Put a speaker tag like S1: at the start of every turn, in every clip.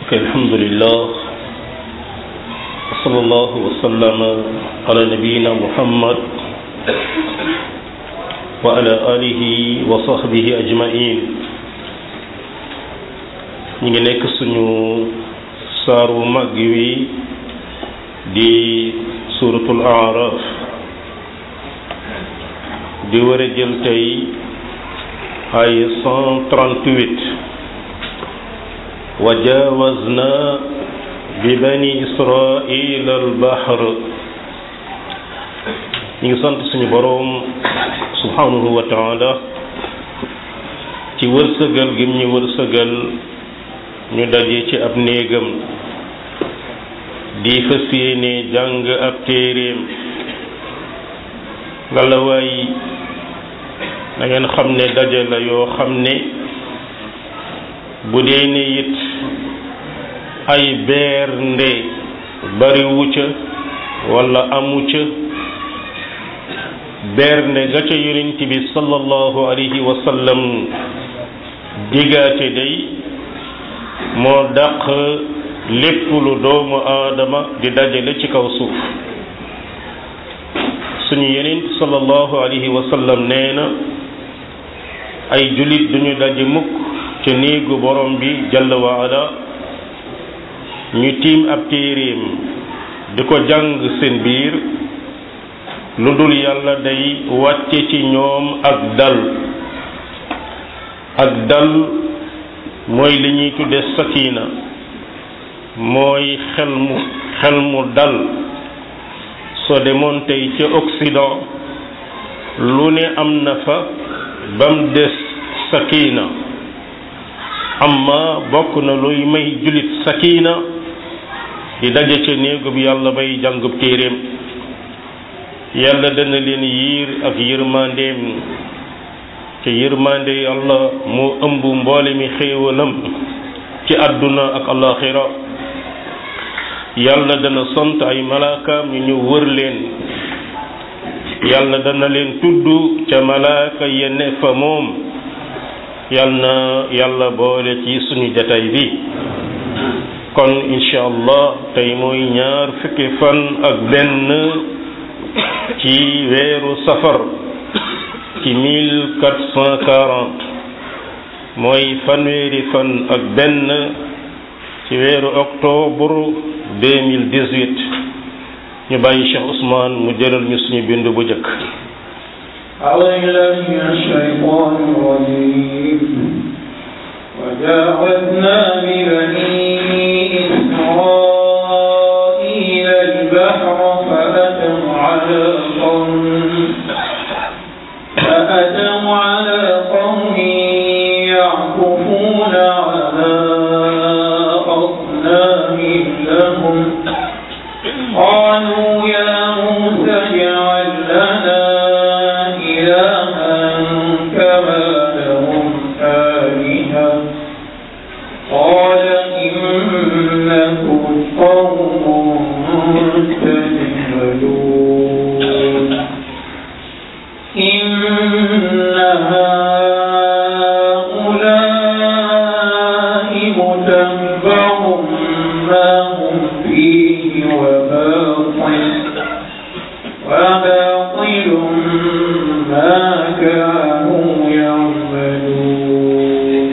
S1: ok alhamdulillah wa sallallahu wa sallama ala nabiyina muhammad wa ala alihi wa sahbihi ajmain ñu ngi nekk suñu saar wu mag wi di suratul araf di war a jël tey ay 138 wa jaawazna bi bani israila albahr ñu ngi sant suñu boroom subhanahu wa taala ci wërsëgal gim ñu wërsëgal ñu daje ci ab néegam di fas yéene jàng ab téeréem ngalawaay na ngeen xam ne daje la yoo xam ne bu dee ne it ay beer nde bariwu ca wala amu ca beer nde ga ca yonent bi sallallahu alayhi wa sallam digaate day moo dàq lépp lu doomu aadama di dajale ci kaw suuf suñu yonent sallallahu alayhi wa sallam nee na ay jullit duñu daje mukk ca néegu borom bi jalla wa ala ñu tiim ab téeréem di ko jàng seen biir lu dul yàlla day wàcce ci ñoom ak dal ak dal mooy li ñuy tudde sakina mooy xel mu xel mu dal soo demoon tey ca Occident lu ne am na fa bam des sakina amma bokk na luy may jullit sakina di daje ca néegub yàlla bay jàngub téeréem yàlla dana leen yiir ak yërmandeem ca yërmande yàlla moo ëmb mboole mi xéewalam ci àdduna ak alaxira yàlla dana sant ay malaakaam ñu ñëw wër leen yàlla dana leen tudd ca malaaka yenne fa moom yal na yàlla boole ci suñu jataay bi kon incha allah tey mooy ñaar fukki fan ak benn ci weeru safar ci mille quatre cent quarante mooy fanweeri fan ak benn ci weeru octobre deux mille dix-huit ñu bàyyi Cheikh Ousmane mu jëlal ñu suñu bind bu njëkk
S2: أعوذ من الشيطان الرجيم وجاوزنا ببني إسرائيل البحر فأتوا على قوم فأتوا على قوم يعكفون على أصنام لهم قالوا يا موسى اجعل لنا إلها كما لهم آلهة قال إنكم قوم تجهلون إن هؤلاء متبع ما هم فيه وباطل وباطل ما كانوا يعملون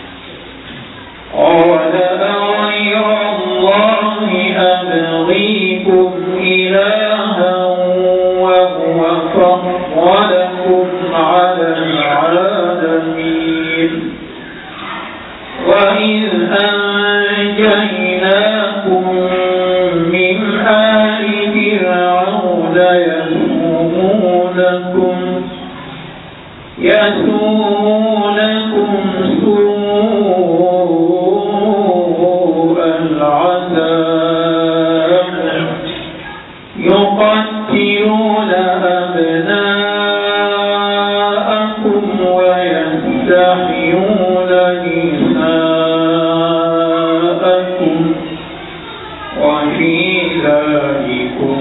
S2: قال أغير الله أبغيكم إلها وهو فضلكم على العالمين وإذ أنجيناكم من آل فرعون يسومونكم يسومونكم سوء العذاب يقتلون أبناءكم ويستحيون نساءكم وفي ذلكم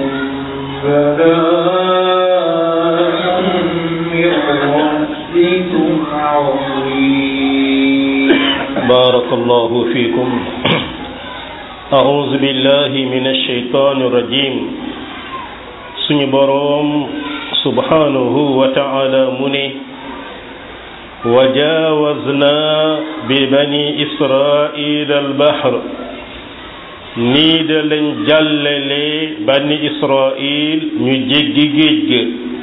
S2: بلاء من ربكم عظيم
S1: barakallahu fiikum أعوذ بالله من الشيطان الرجيم suñu boroom subhanahu wa ta'ala mu ne wa jaawazna bi bani israil albahr nii da lañ jàllale bani israil ñu jéggi géej ga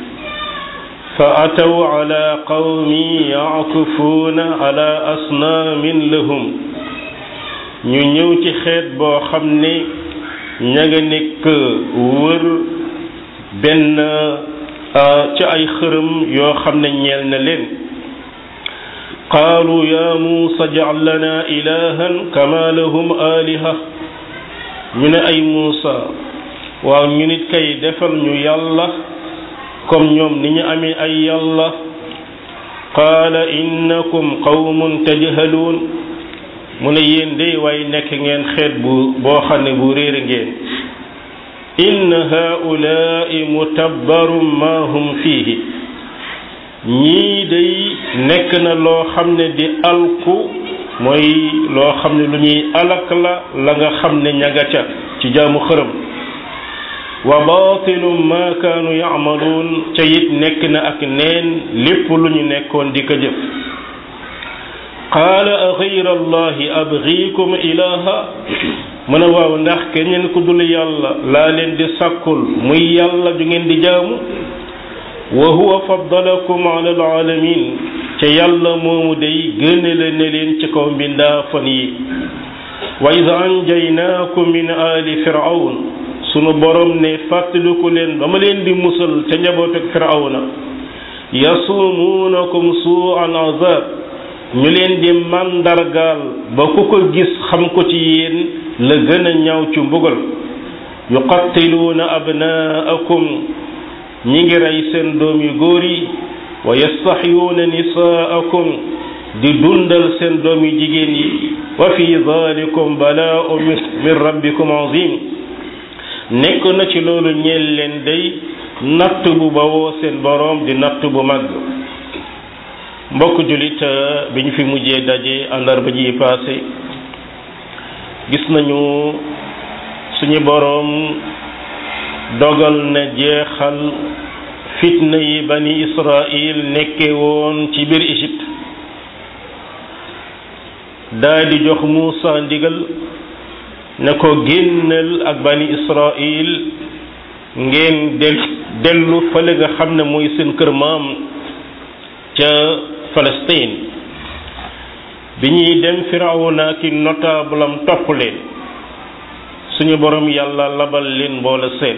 S1: fa ataw ala qawmi yaakufuuna ala asnaamin lahum ñu ñëw ci xeet boo xam ne ña nga nekk wër benn ci ay xërëm yoo xam ne ñeel na leen qaalu ya muusa jacal lana ilahan kama lahum aliha ñu ne ay muusa waaw ñu nit kay defal ñu yàlla comme ñoom ni ñu amee ay yàlla qaala innakum qawmun tajhaluun mu ne yéen de waaye nekk ngeen xeet bu boo xam ne bu réere ngeen inna haulaai mutabbarum ma hum fiihi ñii day nekk na loo xam ne di alku mooy loo xam ne lu ñuy alak la la nga xam ne ñaga ca ci jaamu xërëm wa batilum ma kaanu yaamaluun ca it nekk na ak neen lépp lu ñu nekkoon di ko jëf qaala a gayra allahi abgiikum ilaha mu ne waaw ndax keneen ku dul yàlla laa leen di sàkkul muy yàlla ju ngeen di jaamu wa huwa faddalakum ala alaalamin ca yàlla moomu day gënale ne leen ci kaw mbindaafan yi wa id anjaynaakum min ali firawn sunu borom ne fàttaliku leen ba ma leen di musal ca njaboot ak firawna yasumuunakum suu al azab ñu leen di màndargaal ba ku ko gis xam ko ci yéen la gën a ñaaw ci mbugal yuqattiluuna abnaakum ñi ngi rey seen doom yu góor yi wa yastaxyuuna nisaakum di dundal seen doom yu jigéen yi wa fi dalikum balaa'u min rabbikum azim nekk na ci loolu ñeel leen day natt bu bawoo seen boroom di natt bu mag mbokk julit bi ñu fi mujjee daje àllarba ji paase gis nañu suñu boroom dogal na jeexal fitna yi bani Israil nekke woon ci biir Égypte daal di jox Muusa ndigal ne ko génnal ak bani Israil ngeen del dellu fële nga xam ne mooy seen kër maam ca Palestine bi ñuy dem Firawna ki notable am topp leen suñu borom yàlla labal leen mboola seen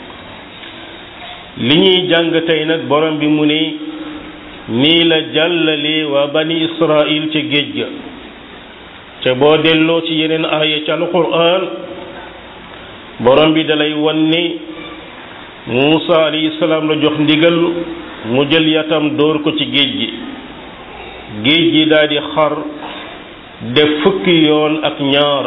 S1: li ñuy jàng tey nag borom bi mu ne nii la jàllale waa bani Israil ca géej ga ca boo delloo ci yeneen aaya ca alquran borom bi dalay wan ne Muusa alayhi salaam la jox ndigal mu jël yatam dóor ko ci géej gi géej gi daal di xar def fukki yoon ak ñaar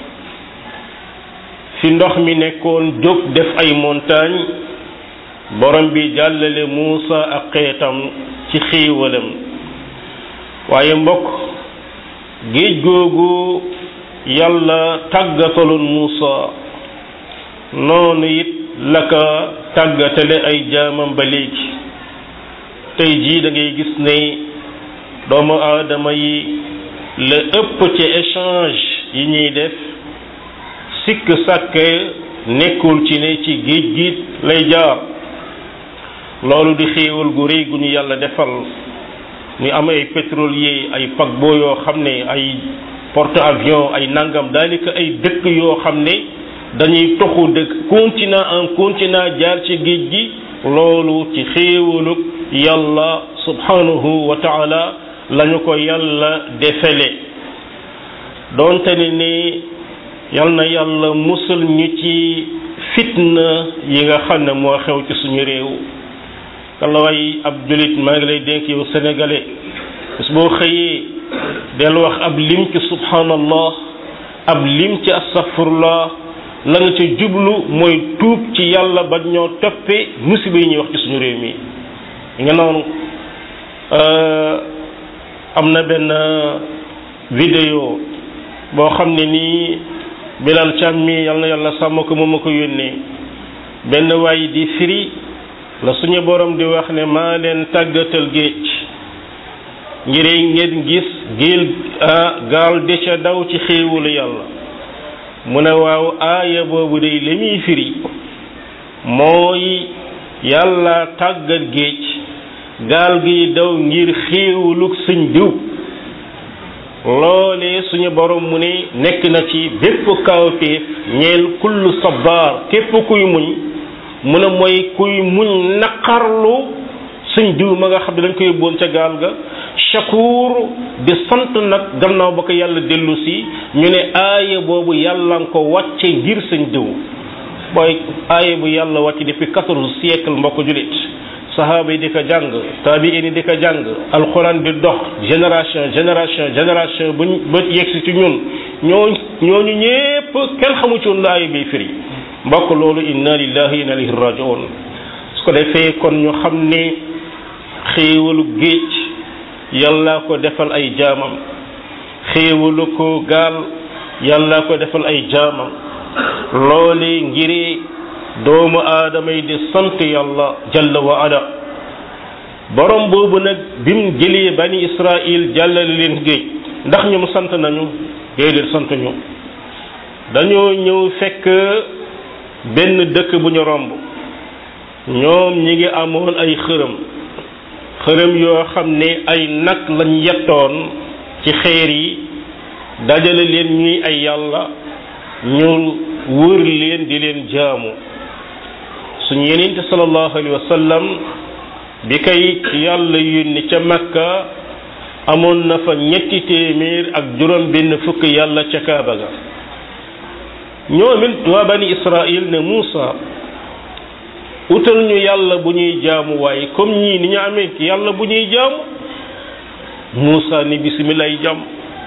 S1: fi ndox mi nekkoon jóg def ay montagne borom bi jàllale Muusa ak xeetam ci xiiwalam waaye mbokk géej googu yàlla tàggataloon Muusa noonu it la ka tàggatale ay jaamam ba léegi tey jii da ngay gis ne doomu aadama yi la ëpp ci échange yi ñuy def sikk sàkke nekkul ci ne ci géej gi lay jaar loolu di xéewal gu rëy gu ñu yàlla defal ñu am ay pétrolier ay paquebot yoo xam ne ay porte avions ay nangam daanaka ay dëkk yoo xam ne dañuy toxu dëkk continent en continent jaar ci géej gi loolu ci xéewalug yàlla subhanahu wa taala lañu ko yàlla defele doonte ne ni yal na yàlla musal ñu ci fitna yi nga xam ne moo xew ci suñu réew kala way ab julit maa ngi lay dénk yow sénégalais bis boo xëyee del wax ab lim ci subhanallah ab lim ci astaghfirullah la nga ca jublu mooy tuub ci yàlla ba ñoo toppee musiba yi ñuy wax ci suñu réew mi nga noonu am na benn vidéo boo xam ne nii bilal càm mi yal na yàlla sàmm ko moom ma ko yónnee benn waay di firi la suñu borom di wax ne maa leen tàggatal géej ngir ngeen gis géel gaal de ca daw ci xéewalu yàlla mu ne waaw aaya boobu day li muy firi mooy yàlla tàggat géej gaal gi daw ngir xéewalug sëñ diw loolee suñu borom mu ne nekk na ci bépp kawteef ñeel kullu sabar képp kuy muñ mu ne mooy kuy muñ naqarlu sëñ diw ma nga xam ne dañ koy boon ca gaal ga shakur di sant nag gannaaw ba ko yàlla dellu si ñu ne aaya boobu yàlla nga ko wàcce ngir sëñ diw booy aaya bu yàlla wàcce depuis quatorze siècle mbokk julit sahaaba yi di ko jàng taabiin yi di ko jàng alxuraan di dox génération génération génération ba ba yegsi ci ñun ñoo ñooñu ñépp kenn xamu ci woon la aaya bi firi mbokk loolu inna lillahi inna ilayhi rajiun su ko defee kon ñu xam ne xéewalu géej yàlla ko defal ay jaamam xéewalu ko gaal yàlla ko defal ay jaamam loole ngiri doomu aadama yi di sant yàlla jalla wa ala borom boobu nag bim jëlee bani israil jàllale leen géej ndax ñoom sant nañu déedéet sant ñu dañoo ñëw fekk benn dëkk bu ñu romb ñoom ñi ngi amoon ay xërëm xërëm yoo xam ne ay nag lañ yettoon ci xeer yi dajale leen ñuy ay yàlla ñu wër leen di leen jaamu suñu yenente sallallahu alayhi wa sallam bi kay yàlla yónni ca makka amoon na fa ñetti téeméer ak juróom benn fukk yàlla ca kaaba ga ñoom it waa bani israil ne Muusa utal ñu yàlla bu ñuy jaamu waaye comme ñii ni ñu amee yàlla bu ñuy jaamu Muusa ni bisimilah jàmm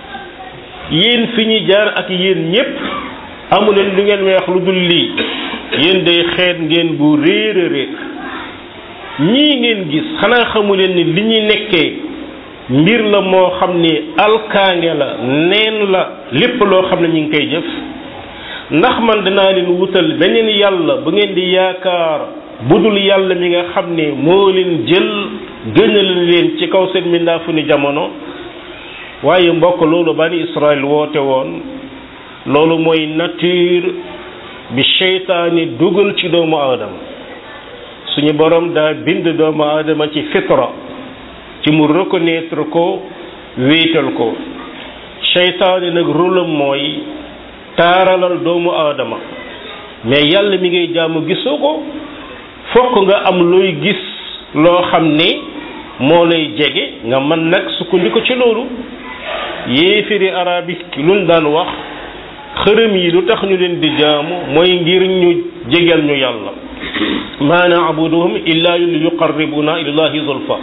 S1: yéen fi ñu jaar ak yéen ñépp amuleen lu ngeen may wax lu dul lii yéen day xeet ngeen bu réer a réer ñii ngeen gis xanaa xamuleen ni li ñuy nekkee mbir la moo xam ni alkaange la neen la lépp loo xam ne ñu ngi koy jëf ndax man dinaa leen wutal beneen yàlla bu ngeen di yaakaar budul yàlla mi nga xam ne moo leen jël gënal leen ci kaw seen mbindaafu ni jamono waaye mbokk loolu bani Israël woote woon loolu mooy nature bi seytaane dugal ci doomu aadama suñu borom daa bind doomu aadama ci fitra ci mu reconnaître ko wéetal ko seytaane nag rôlam mooy taaralal doomu aadama mais yàlla mi ngay jaamu gisoo ko fokk nga am looy gis loo xam ne moo lay jege nga mën nag sukkandiku ci loolu yéefiri arab yi luñ daan wax xërëm yi lu tax ñu leen di jaamu mooy ngir ñu jegeel ñu yàlla ma naabuduhum illa li yuqarribuna ilallahi zulfa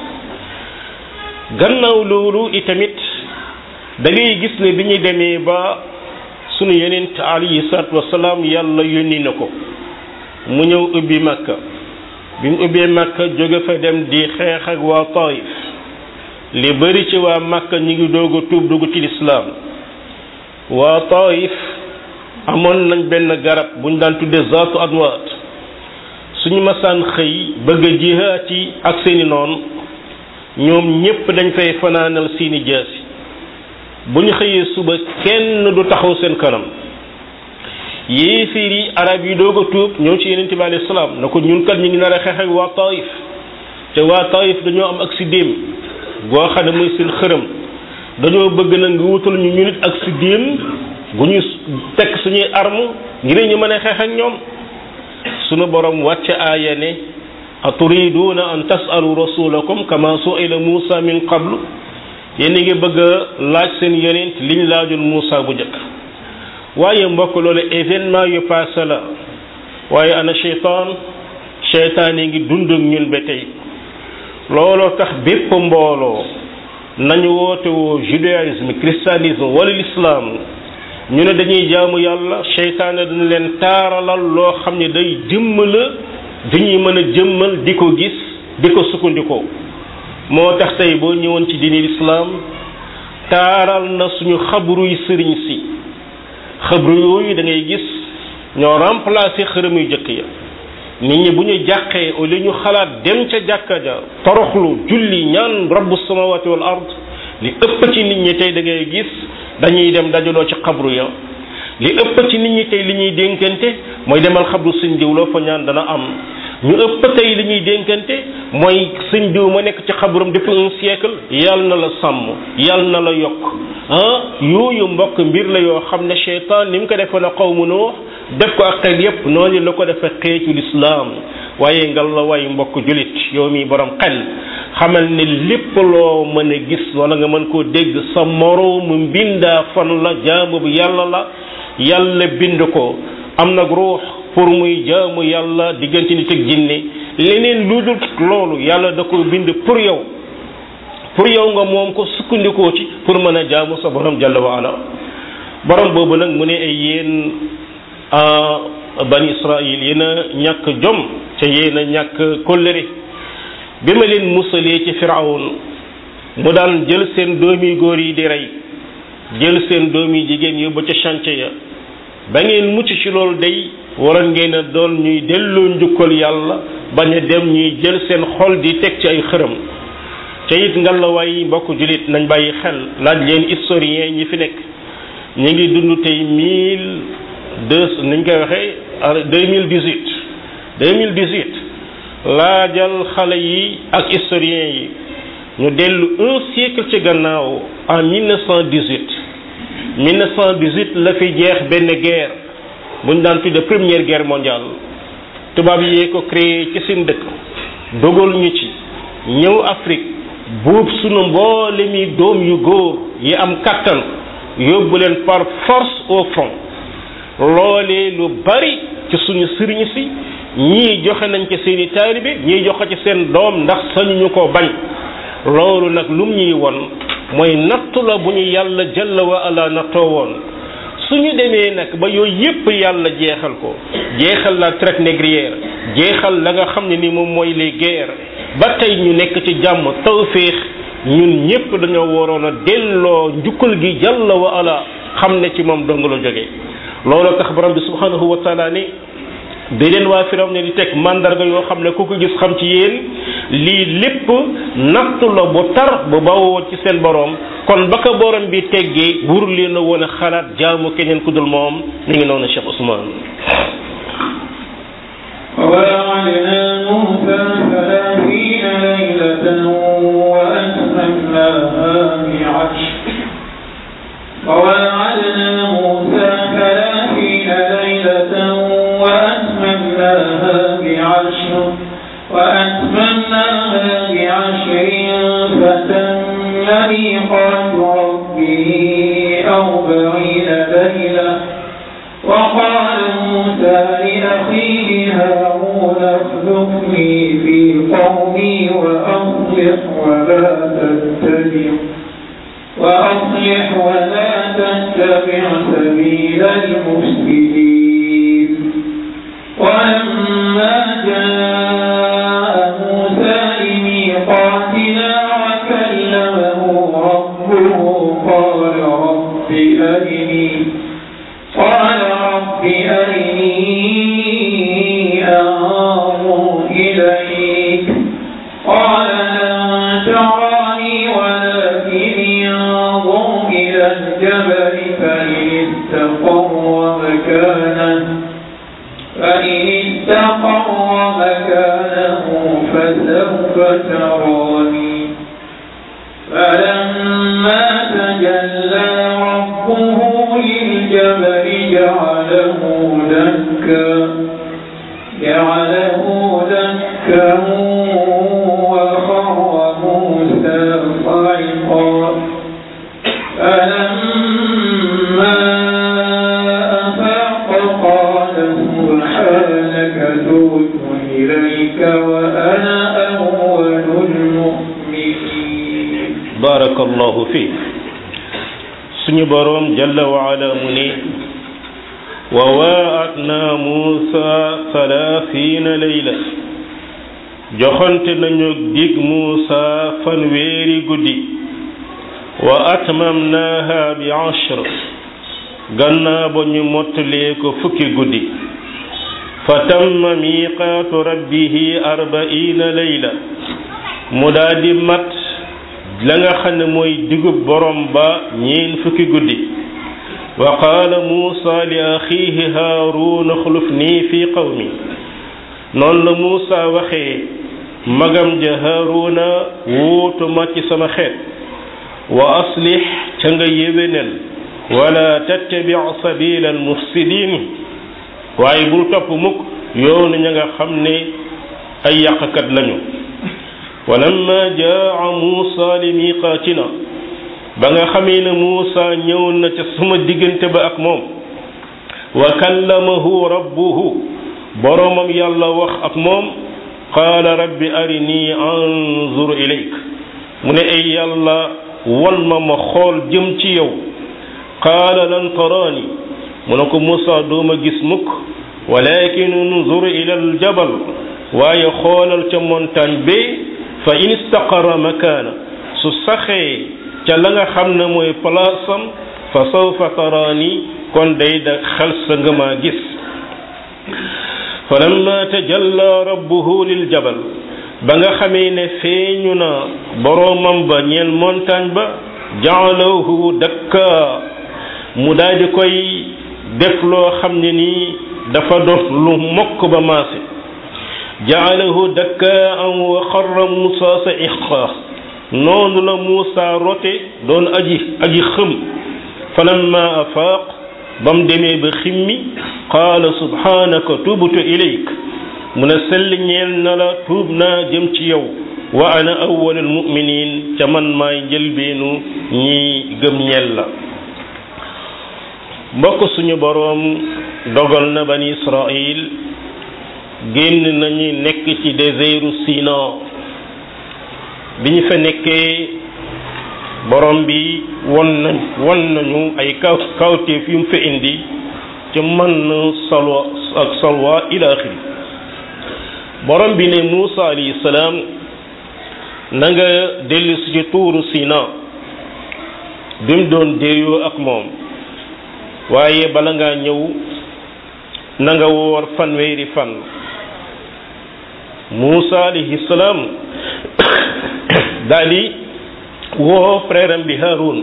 S1: gannaaw loolu itamit da ngay gis ne bi ñu demee ba sunu yonent alayhi salaatu wasalaam yàlla yónni na ko mu ñëw ubbi makka bi mu ubbee makka jóge fa dem di xeex ak waa taif li bëri ci waa makka ñi ngi doog a tuub dugg ci lislaam waa taif amoon nañ benn garab bu ñu daan tuddee zaatu anwaat suñu masaan xëy bëgg a jihaat yi ak seeni noon ñoom ñépp dañ fay fanaanal seeni jaasi bu ñu xëyee suba kenn du taxaw seen kanam yéeféer yi arab yi doog a tuub ñëw ci yeneen bi alayhi salaam na ko ñun kat ñu ngi nar a xeex ak waa taif te waa taif dañoo am ak si déem goo xam ne mooy seen xërëm dañoo bëgg na nga wutal ñu ñu nit ak si déem gu ñu tekk suñuy arme ngir ñu mën a xeex ak ñoom sunu borom wàcce aaya ne aturiduuna an tasalu rasulakum kama suila Muusa min qablu yéen a ngi bëgg a laaj seen yonent liñ laajul Muusa bu njëkk waaye mbokk loolu événement yu passé la waaye ana cheytaan cheytaan yi ngi dund ak ñun ba tey looloo tax bépp mbooloo nañu woote woo judaïsme christianisme wala l'islam ñu ne dañuy jaamu yàlla cheytaane dana leen taaralal loo xam ne day jëmmala dañuy mën a jëmmal di ko gis di ko sukkandikoo moo tax tey boo ñëwoon ci diini lislaam taaral na suñu xabruy sëriñ si xabru yooyu da ngay gis ñoo remplacé xërëm yu jëkk ya nit ñi bu ñu jàqee au lieu ñu xalaat dem ca jàkka ja toroxlu julli ñaan rabbu samawati wal ard li ëpp ci nit ñi tey da ngay gis dañuy dem dajaloo ci xabru ya li ëpp ci nit ñi tey li ñuy dénkante mooy demal xabru sëñ diw loo fa ñaan dana am ñu ëpp tey li ñuy dénkante mooy sëñ diw ma nekk ci xabrum depuis un siècle yàlla na la sàmm yàlla na la yokk ah yooyu mbokk mbir la yoo xam ne cheytaan ni mu ko defoon a xawmu Nuux def ko ak xel yépp noonu la ko defee xeetu lislaam waaye ngal la waay mbokk julit yow mi borom xel xamal ne lépp loo mën a gis wala nga mën koo dégg sa moroomu mbindaa fan la jaamu bu yàlla la yàlla bind ko am nag ruux pour muy jaamu yàlla diggante nit ak jinne leneen lu dul loolu yàlla da ko bind pour yow pour yow nga moom ko sukkandikoo ci pour mën a jaamu sa borom jalla wa ala borom boobu nag mu ne ay yéen bani israil yéen a ñàkk jom ca yéen a ñàkk kóllëre bi ma leen musalee ci firawn mu daan jël seen doomi góor yi di rey jël seen doomi jigéen yóbbu ca chantier ya ba ngeen mucc ci loolu day waroon ngeen a doon ñuy delloo njukkal yàlla bañ a dem ñuy jël seen xol di teg ci ay xërëm ca it ngalawaay mbokk julit nañ bàyyi xel laaj leen historien ñi fi nekk ñu ngi dund tey mille deux niñ koy waxee deux mille dix huit deux mille dix huit laajal xale yi ak historien yi ñu dellu un siècle ci gannaaw en mille neuf cent dix huit mille neuf cent dix huit la fi jeex benn guerre bu ñu daan tudde première guerre mondiale tubaab yee ko créé ci seen dëkk dogal ñu ci ñëw Afrique buub sunu mboole mi doom yu góor yi am kattan yóbbu leen par force au front loolee lu bari ci suñu sëriñ si ñii joxe nañ ci seeni taalibe ñii joxe ci seen doom ndax sañuñu ko bañ loolu nag lum ñuy won mooy nattu la bu ñu yàlla jalla wa ala nattoo woon suñu demee nag ba yooyu yépp yàlla jeexal ko jeexal la traite négrière jeexal la nga xam ne ni moom mooy les guerres ba tey ñu nekk ci jàmm tawféex ñun ñépp dañoo waroon a delloo njukkal gi jalla wa ala xam ne ci moom dong la jógee loolu tax borom bi subhanahu wa taala ni di leen waa firaw ne di teg mandarga yoo xam ne ku ko gis xam ci yéen lii lépp nattu la bu tar bu bawoo ci seen borom kon ba ko borom bi teggee wur leen a woon a xalaat jaamu keneen ku dul moom mi ngi noonu Cheikh Ousmane
S2: ووعدنا موسى ثلاثين ليلة وأتممناها بعشر ووعدنا موسى ثلاثين ليلة وأتممناها بعشر وأتممناها بعشر فتم ميقات ربه أربعين ليلة وقال موسى لأخيه هارون اخلفني في قومي وأصلح ولا تتبع وأصلح ولا تتبع سبيل المفسدين ولما جاء موسى لميقاتنا وكلمه ربه قال رب أرني قال رب أرني أنظر إليك قال لن تراني ولكن انظر إلى الجبل فإن استقر مكانه فإن استقر مكانه فسوف تراني فلما تجلى ربه للجبل جعله دكا جعله دكا وخر موسى صعقا فلما أفاق قال سبحانك تبت إليك وأنا أول المؤمنين
S1: barakallahu fi suñu boroom jalla wa ala mu ne wa waatna muusa salaasiina layla joxante nañu dig muusa fanweeri guddi wa atmamnaaha bi ashr gannaaw ba ñu mottalee ko fukki guddi fa tamma miqaatu rabbihi arbaina layla mu daal di mat la nga xam ne mooy digub borom ba ñeen fukki guddi wa qaala muusa li axiihi haaruun axluf nii fi qawmi noonu la muusa waxee magam ja haaruuna wuutu ma ci sama xeet wa aslix ca nga yéwénal wala tattabi sabila almufsidin waaye bul topp mukk yoonu ña nga xam ne ay yàqkat lañu wa lamma jaa muusa li miqaatina ba nga xamee ne muusa ñëw na ca suma diggante ba ak moom wa kallamahu rabbuhu boroomam yàlla wax ak moom qaala rabbi arini anzur ilayk mu ne ay yàlla wan ma ma xool jëm ci yow qaala lan taraani mu ne ko Muusa dooma gis mukk walakin unzur ila aljabal waaye xoolal ca montagne bi fa in istaqara makaana su saxee ca la nga xam ne mooy palaasam fa sawfa taraani kon day da xel sa nga maa gis fa lamma tajalla rabbuhu lil jabal ba nga xamee ne feeñu na boroomam ba ñeel montagne ba jaalahu dakka mu daal di koy def loo xam ne nii dafa doon lu mokk ba maase jaalahu dakka am wa xarra Muusa sa iqa noonu la Muusa rote doon aji aji xëm falamma afaaq ba mu demee ba ximmi qaala subhanaka tubtu ilayk mu ne sell ñeel na la tuub naa jëm ci yow wa ana awwalul mu'minin ca man maay njëlbeenu ñi gëm ñeel la mbokk suñu boroom dogal na bani Israil génn nañu nekk ci désertu Sina bi ñu fa nekkee borom bi won nañ won nañu ay kaw kawteef yu mu fa indi ci man salwa ak salwa ila axiri borom bi ne Muusa alayhi salaam na nga dellu si ci tuuru Sina bi mu doon déeyoo ak moom waaye bala ngaa ñëw na nga woor fanweeri fan Muusa alayhi salaam daal di woo frère am bi Haarun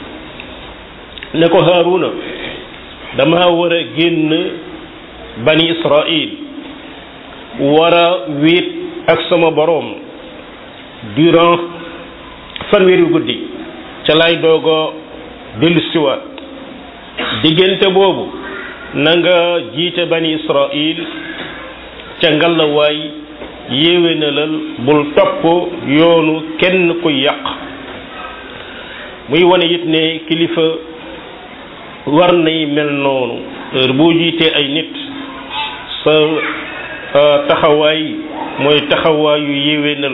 S1: ne ko Haaruna dama war a génn bani Israil war a wéet ak sama boroom durant fanweeri guddi ca lay doogo dellu siwaat diggante boobu na nga jiite bani Israil ca ngalawaay yéwénalal bul topp yoonu kenn ku yàq muy wane it ne kilifa war nay mel noonu heure boo jiitee ay nit sa taxawaay mooy taxawaayu yéwénal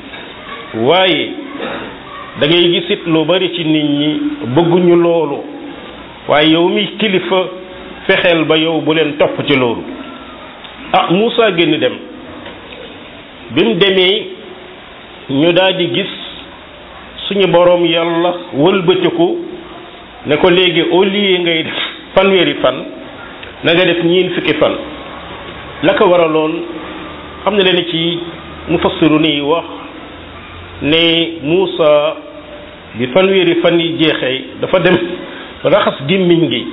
S1: waaye da ngay gisit lu bari ci nit ñi bëgguñu loolu waaye yow mi kilifa fexeel ba yow bu leen topp ci loolu ah Moussa génn dem bi mu demee ñu daal di gis suñu boroom yàlla wëlbatiku ne ko léegi au lieu ngay def fanweeri fan na nga def ñiin fukki fan la ko waraloon am na leen ci mufassiru ni wax ne Moussa bi fanweeri fan yi jeexee dafa dem raxas gémmiñ gi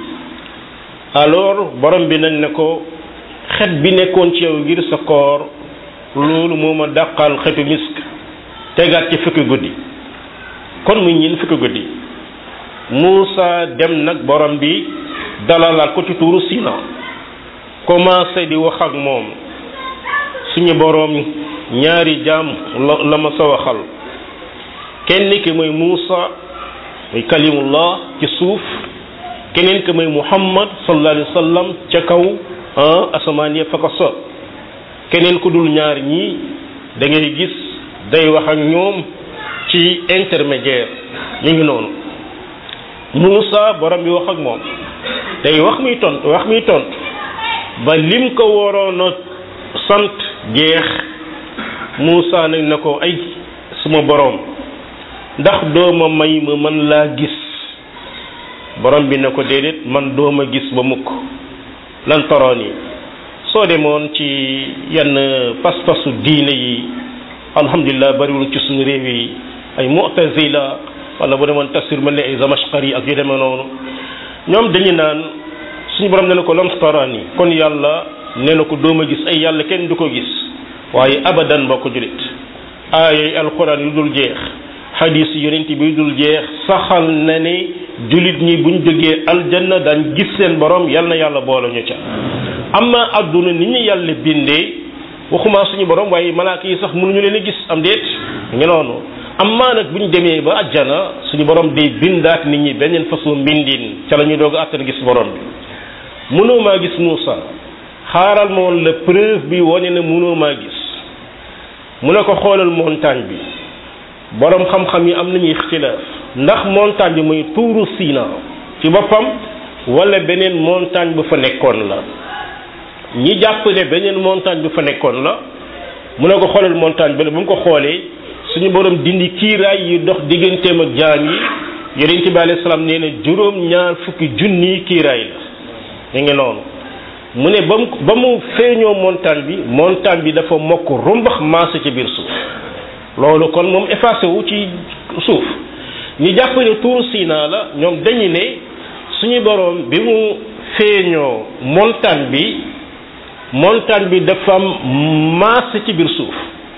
S1: alors borom bi nag ne ko xet bi nekkoon ci yow ngir sa koor loolu moo ma dàqal xetu misk tegaat ci fukki guddi kon muy ñin fukki guddi Moussa dem nag borom bi dalalaat ko ci tuuru Sina commencé di wax ak moom suñu borom ñaari jaam la la ma sa waxal kenn ki mooy Moussa muy kalimullah ci suuf keneen ki mooy Muhammad sallallahu alayhi wa sallam ca kaw asamaan ya fa ko so keneen ku dul ñaar ñii da ngay gis day wax ak ñoom ci intermédiaire ñu ngi noonu Moussa borom bi wax ak moom day wax muy tont wax muy tont ba lim ko waroon a sant jeex Moussa nag na ko ay suma borom ndax dooma may ma man laa gis borom bi ne ko déedéet man dooma gis ba mukk lan toroon yi soo demoon ci yenn pas-pasu diine yi alhamdulilah bariwul ci suñu réew yi ay mu'tazila wala bu demoon tafsir mel ne ay zamashqari ak yu demee noonu ñoom dañu naan suñu borom ne na ko lan toroon yi kon yàlla nee na ko dooma gis ay yàlla kenn du ko gis waaye abadan mbokk julit aayay alquran yu dul jeex hadis yonent bi yu dul jeex saxal na ne julit ñi buñ jógee aljanna daan gis seen borom yal na yàlla boole ñu ca amma adduna ni ñu yàlla bindee waxuma suñu borom waaye malaaka yi sax mënuñu leen a gis am déet ngi noonu amma nag bu ñu demee ba ajjana suñu borom day bindaat nit ñi beneen façon mbindin ca la ñuy doog a àttan gis borom bi mënoo maa gis Moussa xaaral ma woon la preuve bi wane ne mënoo maa gis mu ne ko xoolal montagne bi borom xam-xam yi am nañuy ixtilaaf ndax montagne bi muy tuuru Sina ci boppam wala beneen montagne bu fa nekkoon la ñi jàpp ne beneen montagne bu fa nekkoon la mu ne ko xoolal montagne bi la bu mu ko xoolee suñu borom dindi kiiraay yi dox digganteem ak jaam yi yonent bi alayhi salaam nee na juróom ñaar fukki junni kiiraay la ñu ngi noonu mu ne ba mu ba mu feeñoo montagne bi montagne bi dafa mokk rumbax maase ci biir suuf loolu kon moom effacé wu ci suuf ñi jàpp ne tuur Sina la ñoom dañu ne suñu borom bi mu feeñoo montagne bi montagne bi dafa am maase ci biir suuf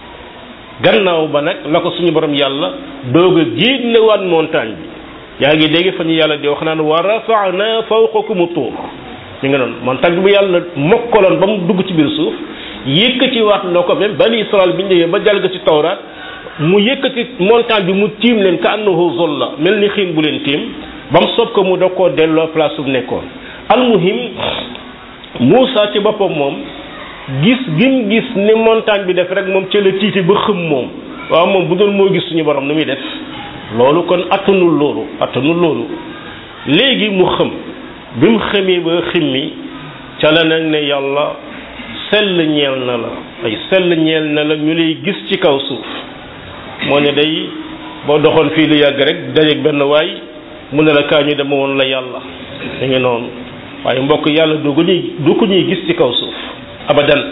S1: gannaaw ba nag la ko suñu borom yàlla doog a génnewaat montagne bi yaa ngi dégg fa ñu yàlla di wax naan wa rafa'na fawqakum tuur ñu nga noonu montagne bi bu yàlla mokkaloon ba mu dugg ci biir suuf yëkkati waat na ko même bani Israël bi ñu ñëwee ba jalga ci tawraat mu yëkkati montagne bi mu tiim leen ka annahu zolla mel ni xiin bu leen tiim ba mu sob ko mu da koo delloo place bu nekkoon almuhim Moussa ci boppam moom gis gim gis ni montagne bi def rek moom ca la tiiti ba xëm moom waaw moom bu doon moo gis suñu borom nu muy def loolu kon attanul loolu attanul loolu léegi mu xëm bi mu xëmee ba ximmi ca la nag ne yàlla sell ñeel na la ay sell ñeel na la ñu lay gis ci kaw suuf moo ne day boo doxoon fii lu yàgg rek dajeeg benn waay mu ne la kaa ñu dama woon la yàlla da ngi noonu waaye mbokk yàlla du ko ñuy du ko ñuy gis ci kaw suuf abadan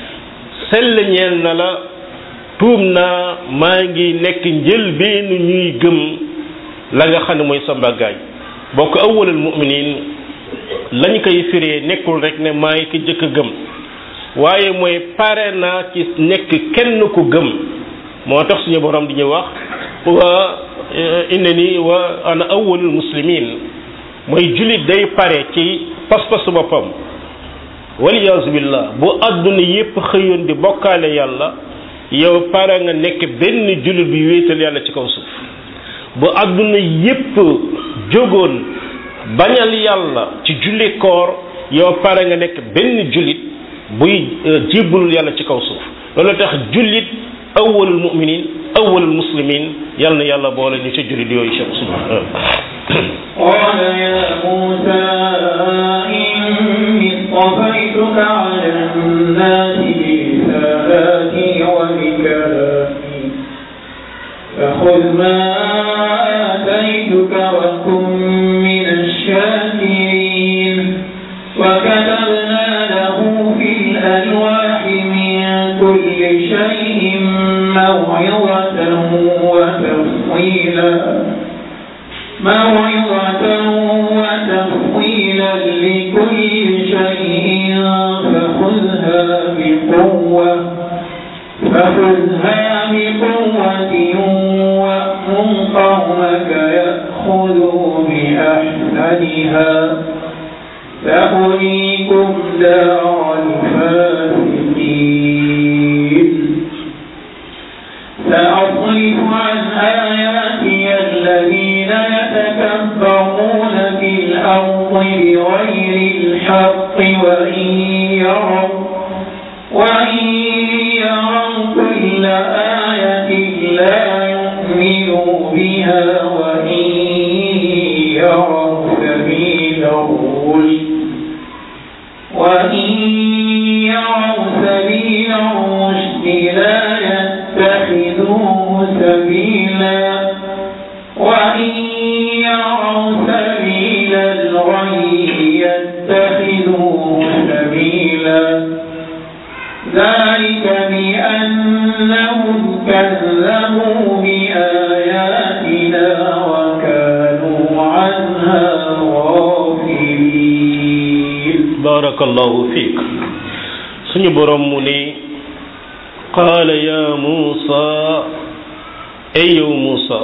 S1: sell ñeel na la tuub naa maa ngi nekk njëlbeenu ñuy gëm la nga xam ne mooy sa mbàggaay bokk awwalul mu'minin lañ koy firee nekkul rek ne maay ki jëkk a gëm waaye mooy pare naa ci nekk kenn ku gëm moo tax suñu borom di ñu wax wa innani wa ana awwalul muslimin mooy jullit day pare ci pas-pasu boppam waliyaasu billah bu àdduna yépp xëyoon di bokkaale yàlla yow pare nga nekk benn jullit bi wéetal yàlla ci kaw suuf bu àdduna yépp jógoon bañal yàlla ci julli koor yow pare nga nekk benn jullit buy jébbalul yàlla ci kaw suuf loolu tax jullit awwalul mu'minin awwalul muslimin yàlla na yàlla boole ñu ca jullit yooyu ca suuf
S2: قال يا موسى إني اصطفيتك على الناس برسالاتي وبكلامي فخذ ما آتيتك وكن من الشاكرين وكتبنا له في الألواح من كل شيء موعظة وتفصيلا موعظة وتفصيلا لكل شيء فخذها بقوة فخذها بقوة وأمر قومك يأخذوا بأحسنها سأريكم دار الفاسقين سأصرف عن آياتي الذين يتكبرون في الأرض بغير الحق وإن يروا وإن يروا كل آية لا يؤمنوا بها وإن يروا سبيل الرشد وإن يروا سبيل الرشد لا يتخذوه سبيلا وإن يروا سبيل يتخذوه سبيلا ذلك بأنهم كذبوا بآياتنا وكانوا عنها غافلين
S1: barakallahu fiik suñu borom mu ne qaala ya muusa ey yow muusa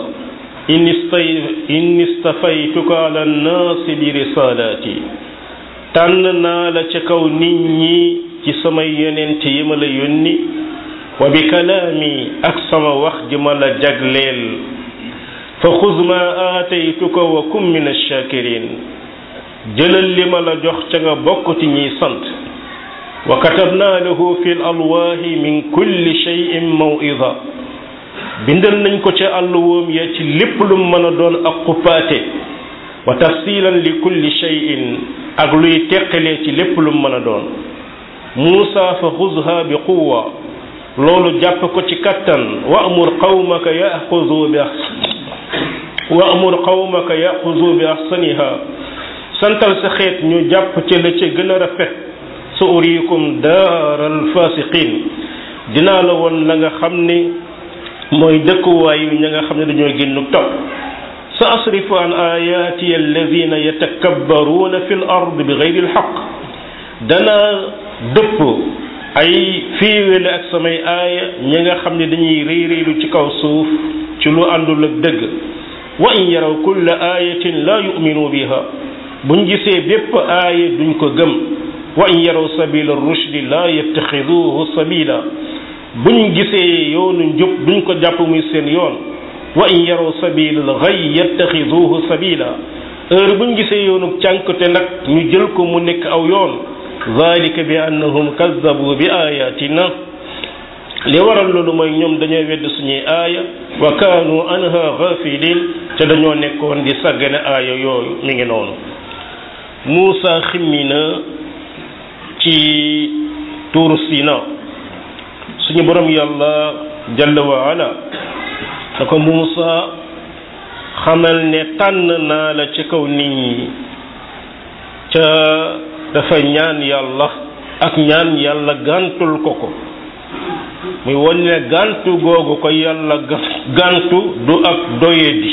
S1: inni stafaytuka ala nnaasi bi risalaati tànn naa la ca kaw nit ñi ci samay yonent yi ma la yónni wa bi kalaami ak sama wax ji ma la jagleel fa xuz ma aataytuka wa kum min ash-shakirin jëlal li ma la jox ca nga bokk ci ñiy sant wa katabna lahu fi l alwaahi min kulli cheyin mawida bindal nañ ko ca àlluwoom ya ci lépp lu mën a doon ak xuppaate wa tafsilan li kulli cheyin ak luy teqalee ci lépp lu mën a doon muusa fa xuzha bi quwa loolu jàpp ko ci kattan wa amur qawmaka yaxuzu bi wa amur qawmaka yaxuzu bi ahsaniha santal sa xeet ñu jàpp ca la ca gën a rafet sa uriikum daaral fasiqin dinaa la woon la nga xam ni mooy dëkkuwaayu ña nga xam ne dañoo génn topp sa asrifu an ayaati alladina yatakabbaruuna fi l ard bi gayri lxaq danaa dëpp ay fiiwele ak samay aaya ñi nga xam ne dañuy réy réylu ci kaw suuf ci lu àndul ak dëgg wa in yaraw kulla ayatin la yuminu biha buñ gisee bépp aaya duñ ko gëm wa in yaraw sabila rushdi la yattaxiduhu sabila buñ gisee yoonu njub duñ ko jàpp muy seen yoon wa in yaraw sabila al ghay yattaxiduhu sabila heure buñ gisee yoonu cànkte nag ñu jël ko mu nekk aw yoon zalika bi annahum kazzabu bi ayatina li waral loolu mooy ñoom dañoo wedd suñuy aaya wa kaanu anha ghafilin te dañoo nekkoon di sàggane aaya yooyu mi ngi noonu Muusa ximmi na ci tuuru Sina suñu borom yàlla jalla wa ala da ko Muusa xamal ne tànn naa la ci kaw nit ñi ca dafa ñaan yàlla ak ñaan yàlla gàntul ko ko muy won ne gàntu googu ko yàlla gàntu du ak doyadi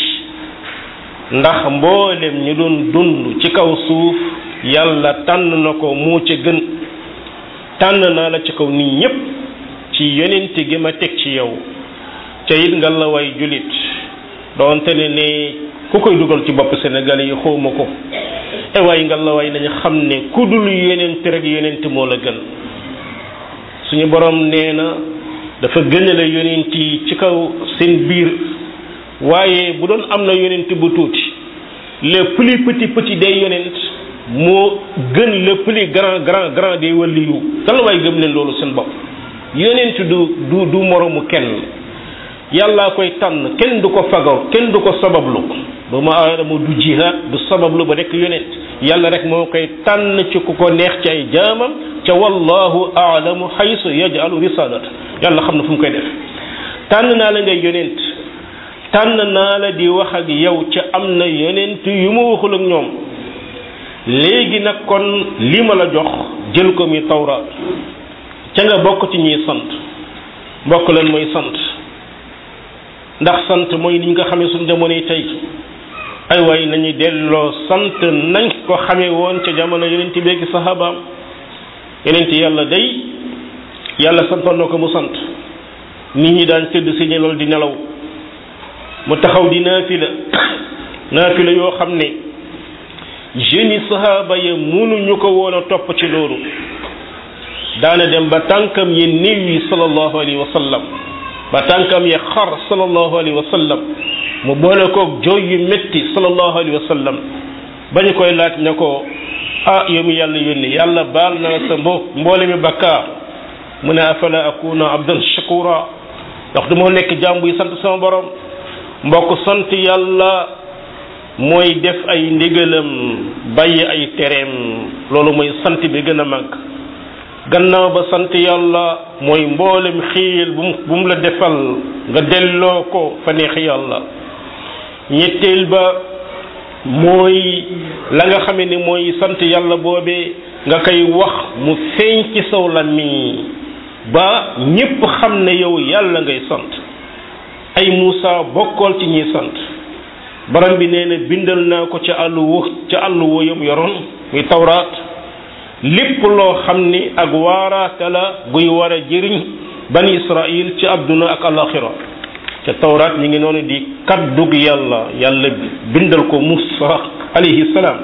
S1: ndax mboolem ñu doon dund ci kaw suuf yàlla tànn na ko moo ca gën tànn naa la ci kaw nit ñépp ci yonent gi ma teg ci yow ca it nga la way julit doonte ne ne ku koy dugal ci bopp Sénégal yi xawma ko e waaye nga la way nañu xam ne ku dul yonent rek yonent moo la gën suñu borom nee na dafa gënale yonent yi ci kaw seen biir waaye bu doon am na yonent bu tuuti le plus petit petit des yonent moo gën le plus grand grand grand des waliyu kan la waaye gëm leen loolu seen bopp yonent du du du moromu kenn yàllaa koy tànn kenn du ko fagaw kenn du ko sabablu ba ma aadama du jihaad du sabablu ba nekk yonent yàlla rek moo koy tànn ci ku ko neex ci ay jaamam ca wallahu aalamu xaysu yajalu risalata yàlla xam na fu mu koy def tànn naa la ngay yonent tànn naa la di wax ak yow ca am na yonent yu ma waxul ak ñoom léegi nag kon li ma la jox jël ko mi tawraat ca nga bokk ci ñuy sant mbokk leen mooy sant ndax sant mooy ni ñu ko xamee suñu jamonoy tey ay waay nañu delloo sant nañ ko xamee woon ca jamono yonent beegi sahabaam yonent yàlla day yàlla santoon na ko mu sant nit ñi daan tëdd si ñu loolu di nelaw mu taxaw di naafila naafila yoo xam ne jeunes yi sahaaba ya mënuñu ko woon a topp ci loolu daana dem ba tànkam yi néew yi sallallahu alayhi wa sallam ba tànkam ya xar sallallahu alayhi wa sallam mu boole koog jooy yu métti sallallahu alayhi wa sallam bañu koy laaj ne ko ah yow mi yàlla yónni yàlla baal na la sa mbo mboole mi bakkaar mu ne afala akuna abdan shakura ndax du moo nekk jaam buy sant sama borom mbokk sant yàlla mooy def ay ndigalam bàyyi ay tereem loolu mooy sant bi gën a màgg gannaaw ba sant yàlla mooy mboolem xiil bu mu bu mu la defal nga delloo ko fa neex yàlla ñetteel ba mooy la nga xamee ni mooy sant yàlla boobee nga koy wax mu feeñ ci saw làmmiñ ba ñépp xam ne yow yàlla ngay sant ay Muusa bokkool ci ñiy sant borom bi nee na bindal naa ko ca àll wu ca àll wu yam yoroon muy tawraat lépp loo xam ni ak waaraate la guy war a jëriñ bani Israil ci àdduna ak alaxira ca tawraat mi ngi noonu di kaddug yàlla yàlla bindal ko Muusa alayhi salaam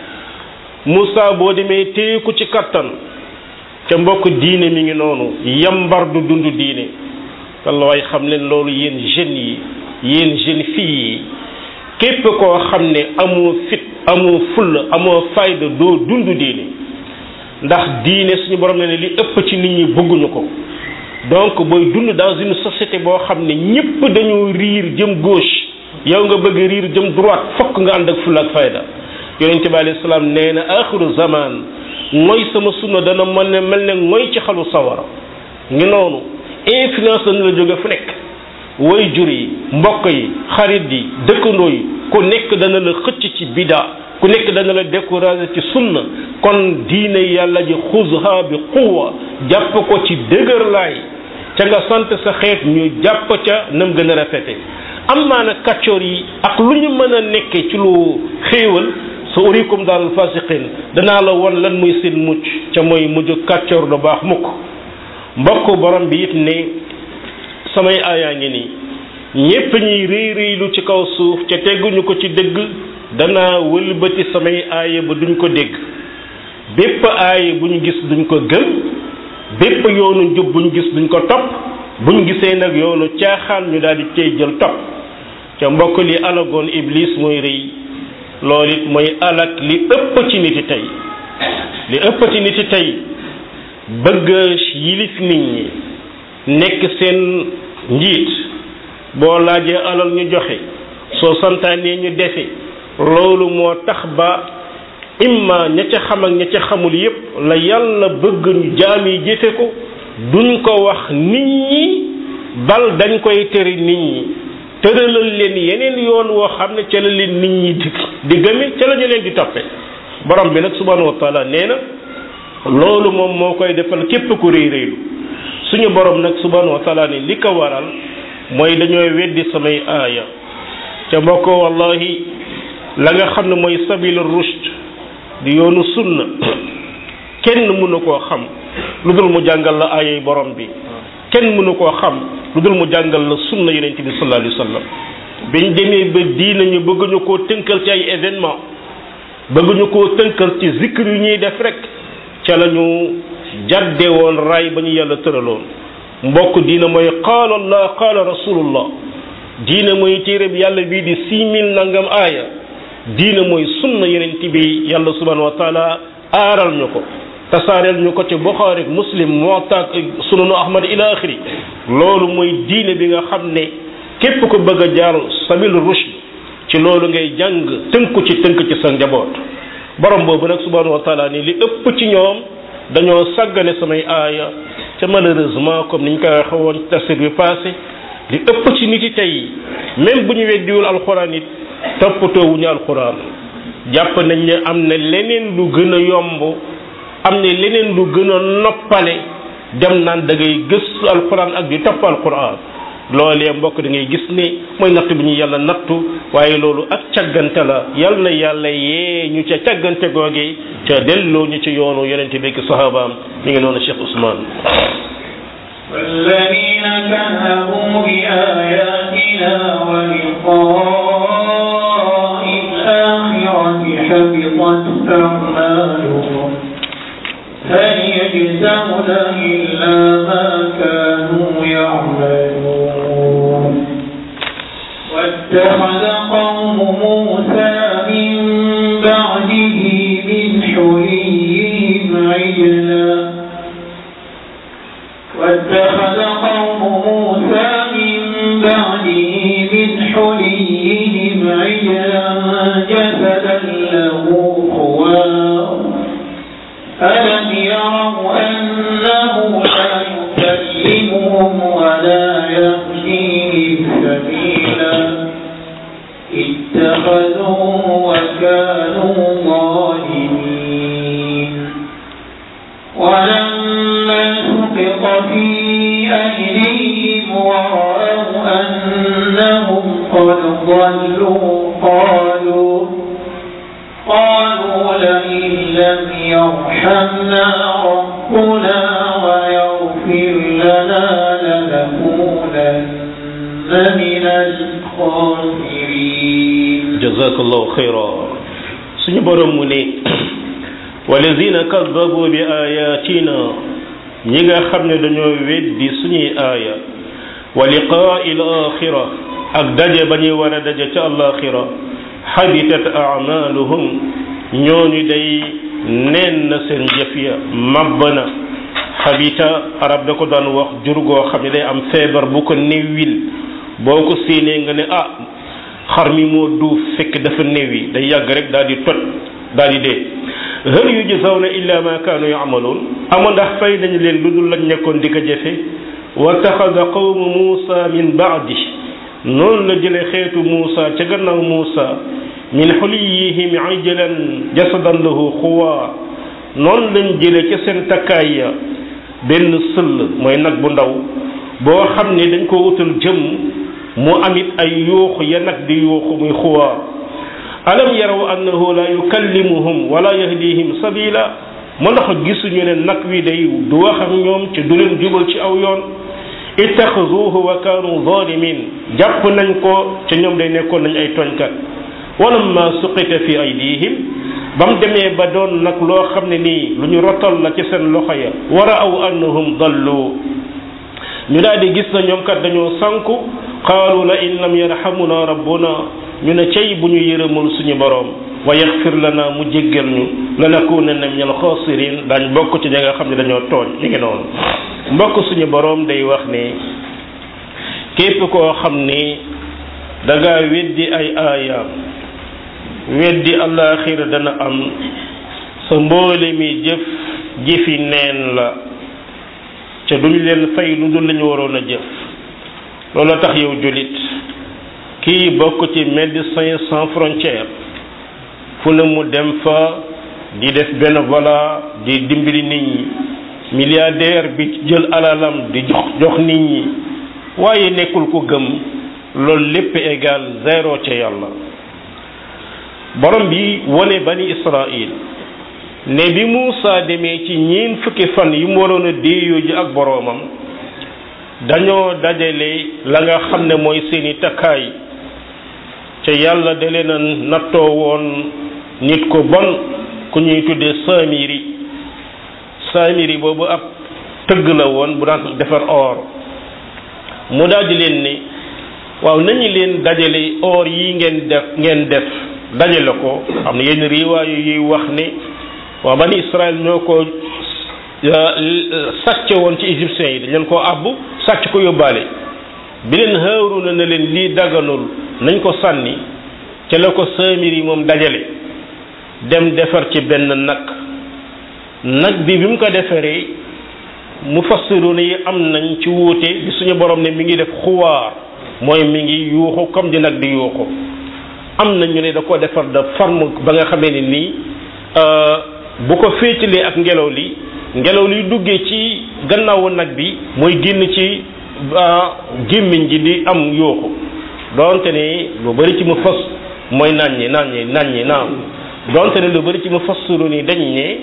S1: Muusa boo demee téye ko ci kattan ca mbokk diine mi ngi noonu yambar du dund diine walla waaye xam leen loolu yéen jeunes yi yéen jeunes filles yi képp koo xam ne amoo fit amoo fulla amoo fayda doo dund diine ndax diine suñu borom ne ne li ëpp ci nit ñi bëgguñu ko donc booy dund dans une société boo xam ne ñépp dañoo riir jëm gauche yow nga bëgg riir jëm droite fokk nga ànd ak fulla ak fayda yonente bi alayhi salaam nee na axiru zaman mooy sama sunna dana mel ne mel ne mooy ci xalu sawara ngi noonu influence dana la jóge fu nekk way jur yi mbokk yi xarit yi dëkkandoo yi ku nekk dana la xëcc ci bida ku nekk dana la découragé ci sunna kon diine yàlla ji xuzha bi quwa jàpp ko ci dëgër laay ca nga sant sa xeet ñu jàpp ca nam gën a rafete am maa nag kàccoor yi ak lu ñu mën a nekke ci lu xéewal sa urikum daal fasiqin danaa la won lan muy seen mucc ca mooy mujj kàccoor du baax mukk mbokk borom bi it ne samay aayaa ngi nii ñépp ñuy réy réylu ci kaw suuf ca tegguñu ko ci dëgg danaa wëlbati samay aaya ba duñ ko dégg bépp aaya bu ñu gis duñ ko gëm bépp yoonu njub bu ñu gis duñ ko topp bu ñu gisee nag yoonu caaxaan ñu daal di cay jël topp ca mbokk li alagoon iblis mooy rëy loolu it mooy alak li ëpp ci niti tey li ëpp ci niti tey bëgg yilif nit ñi nekk seen njiit boo laajee alal ñu joxe soo santaanee ñu defe loolu moo tax ba imma ña ca xam ak ña ca xamul yépp la yàlla bëgg ñu jaam yi jëfe ko duñ ko wax nit ñi bal dañ koy tere nit ñi tëralal leen yeneen yoon woo xam ne ca la leen nit ñi di di gëme ca la ñu leen di toppe borom bi nag subhanahu wa taala nee na loolu moom moo koy defal képp ku réy réylu suñu borom nag subhanahu wa taala ne li ko waral mooy dañooy weddi samay aaya ca mbokk wallahi la nga xam ne mooy sabil rushd di yoonu sunna kenn mënu koo xam lu dul mu jàngal la aayay borom bi kenn mënu koo xam lu dul mu jàngal la sunna yonent bi sallallahu alayhi wa sallam biñ demee ba diina ñu bëgguñu koo tënkal ci ay événement bëgguñu koo tënkal ci zikr yu ñuy def rek ca la ñu jàdde woon ray ba ñu yàlla tëraloon mbokk diina mooy qaala allah qaala rasulullah diina mooy téereb yàlla bii di six mille nangam aaya diina mooy sunna yonent bi yàlla subhanahu wa taala aaral ñu ko tasaareel ñu ko ci buxaari muslim muwatta sunanu ahmad ila axiri loolu mooy diine bi nga xam ne képp ko bëgg a jaar sabil rushd ci loolu ngay jàng tënku ci tënk ci sa njaboot borom boobu nag subhanahu wa taala ni li ëpp ci ñoom dañoo sàggane samay aaya te malheureusement comme niñ koy waxee woon tafsir bi passé li ëpp ci nit yi tey même bu ñu weddiwul alxuraan it toppatoowuñu alxuraan jàpp nañ ne am na leneen lu gën a yomb am na leneen lu gën a noppale dem naan da ngay gëstu alxuraan ak di topp alxuraan loolee mbokk da ngay gis ne mooy natt bi ñu yàlla nattu waaye loolu ak càggante la yal na yàlla yee ñu ca càggante googe ca delloo ñu ci yoonu yonente bi ak sahabaam mi ngi noonu Cheikh Ousmane
S2: والذين كذبوا بآياتنا ولقاء الآخرة حبطت أعمالهم هل يجزون إلا ما كانوا يعملون واتخذ قوم موسى من بعده من حليهم عجلا واتخذ قوم موسى من بعده من حليهم عجلا جسدا له خوار ألم يروا أنه لا يكلمهم ولا يهديهم سبيلا اتخذوه وكانوا ظالمين ولما سقط في أيديهم ورأوا أنهم قد ضلوا قالوا قالوا لئن لم يرحمنا ربنا ويغفر لنا لنكونن من الخاسرين
S1: jazakallahu xayra suñu borom mu ne walazina kadabu bi ayatina ñi nga xam ne dañoo weddi suñuy aaya wa liqaa il axira ak daje ba ñuy war a daje ca alaxira xabitat amaluhum ñooñu day neen na seen jëf ya mabb na xabita arab da ko daan wax jur goo xam ne day am feebar bu ko néewil boo ko séenee nga ne ah xar mi moo duuf fekk dafa néewi day yàgg rek daal di toj daal di dee hal yujzawna illa ma kaanu ya'maluun ama ndax fay nañu leen lu dul lañ nekkoon di ko jëfe wa taxada qawmu muusa min baadi noonu la jële xeetu muusa ca gannaaw muusa min xuliyihim ijlan jasadan lahu xuwaa noonu lañ jële ca seen takkaay ya benn sëll mooy nag bu ndaw boo xam ne dañ ko wutal jëm mu amit ay yuuxu ya nag di yuuxu muy xuwaa alam yaraw annahu la yukallimuhum wala yahdihim sabila ma ndax gisuñu ne nag wi day du wax ak ñoom ci du leen jubal ci aw yoon ittaxazuhu wa kaanu zalimin jàpp nañ ko ca ñoom day nekkoon nañ ay tooñkat walamma suqita fi aydihim ba mu demee ba doon nag loo xam ne nii lu ñu rotal la ci seen loxo ya wara aw annahum dallu ñu daal di gis na ñoom kat dañoo sanku qaalu la in lam yarhamuna rabbuna ñu ne cey bu ñu yërëmul suñu boroom wa yaxfir lana mu jéggal ñu lanakunanna min alxaasirin daañ bokk ci ña nga xam ne dañoo tooñ ñu ngi noonu mbokk suñu boroom day wax ne képp koo xam ni da ngaa weddi ay aayaam weddi àllaaxira dana am sa mboole mi jëf jëfi neen la ca duñ leen fay lu dul lañu waroon a jëf loolu tax yow jullit kii bokk ci médecins sans frontières fu ne mu dem fa di def bénévolat di dimbali nit ñi milliardaire bi jël alalam di jox jox nit ñi waaye nekkul ko gëm loolu lépp égal zéro ca yàlla borom bi wone bani Israël ne bi Muusa demee ci ñiin fukki fan yi mu waroon a déeyoo ji ak boroomam dañoo dajale la nga xam ne mooy seeni takkaay ca yàlla da leen a nattoo woon nit ko bon ku ñuy tuddee Samiri Samiri boobu ab tëgg la woon bu daan defar or mu daal di leen ne waaw nañu leen dajale or yi ngeen def ngeen def dajale ko am na yenn riwaayu yuy wax ne waaw bani Israël ñoo ko sàcce woon ci égyptiens yi dañ leen koo àbb sàcc ko yóbbaale bi leen Haaruna ne leen lii daganul nañ ko sànni ca la ko Samiri moom dajale dem defar ci benn nag nag bi bi mu ko defaree mufassiruna yi am nañ ci wuute bi suñu borom ne mi ngi def xuwaar mooy mi ngi yuuxu comme di nag di yuuxu am na ñu ne da ko defar de forme ba nga xamee ni nii bu ko féetalee ak ngelaw li ngelaw liy duggee ci gannaawu nag bi mooy génn ci gémmiñ ji di am yuuxu donte ne lu bari ci mu fas mooy nàññi nàññi nàññi naam donte ne lu bari ci mu fassiru ni dañ ne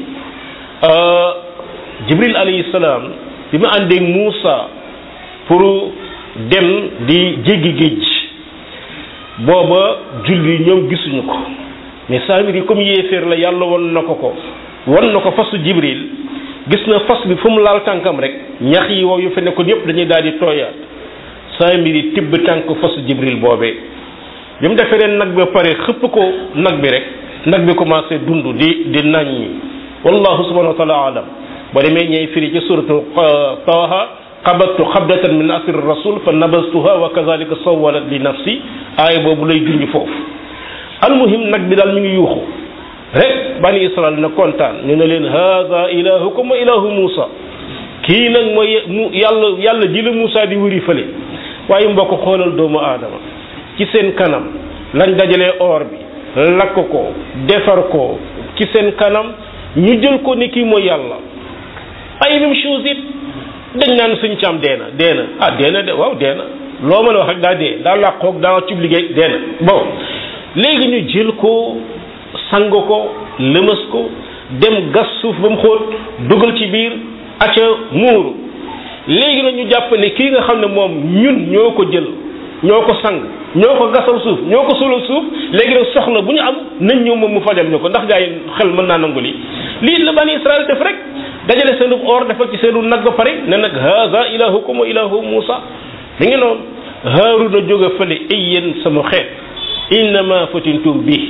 S1: jibril alayhi salaam bi mu àndeeg Muusa pour dem di jéggi géej booba julli ñoom gisuñu ko mais saamir yi comme yéeféer la yàlla won na ko ko won na ko fasu jibril gis na fas bi fu mu laal tànkam rek ñax yi wow yu fa nekkoon yépp dañuy daal di tooyaat saamir yi tibb tànk fasu jibril boobee bi mu defee leen nag bi pare xëpp ko nag bi rek nag bi commencé dund di di naññi wallahu subhanahu wa taala alam boo demee ñey firi ci suratu taaha qabattu xabdatan min asri rasul fa nabastuha wa kazalika sawalat li nafsi aaya boobu lay junj foofu almuhim nag bi daal mi ngi yuuxu rek bani israel na kontaan ñu ne leen haada ilahukum wa ilahu muusa kii nag mooy mu yàlla yàlla ji la muusa di wëri fële waaye mbokk xoolal doomu aadama ci seen kanam lañ dajalee or bi lakk ko defar ko ci seen kanam ñu jël ko ni kii mooy yàlla ay même chose it dañ naan suñ caam dee na dee na ah dee na de waaw dee na loo mën a wax rek daa dee daa làqoog daa cib liggéey dee na bon léegi ñu jël ko sang ko lëmas ko dem gas suuf ba mu xóot dugal ci biir acca muuru léegi nag ñu jàpp ne kii nga xam ne moom ñun ñoo ko jël ñoo ko sang ñoo ko gasal suuf ñoo ko sulal suuf léegi nag soxla bu ñu am nañ ñëw moom mu fajal ñu ko ndax gaa yi xel mën naa nangu lii lii la bani Israël def rek dajale seenu or defal ci seenu nag ba pare ne nag haza ilahukum wa ilahu Musa da ngeen noonu Haaruna jóge fële ay yéen sama xeet innama fatintum bi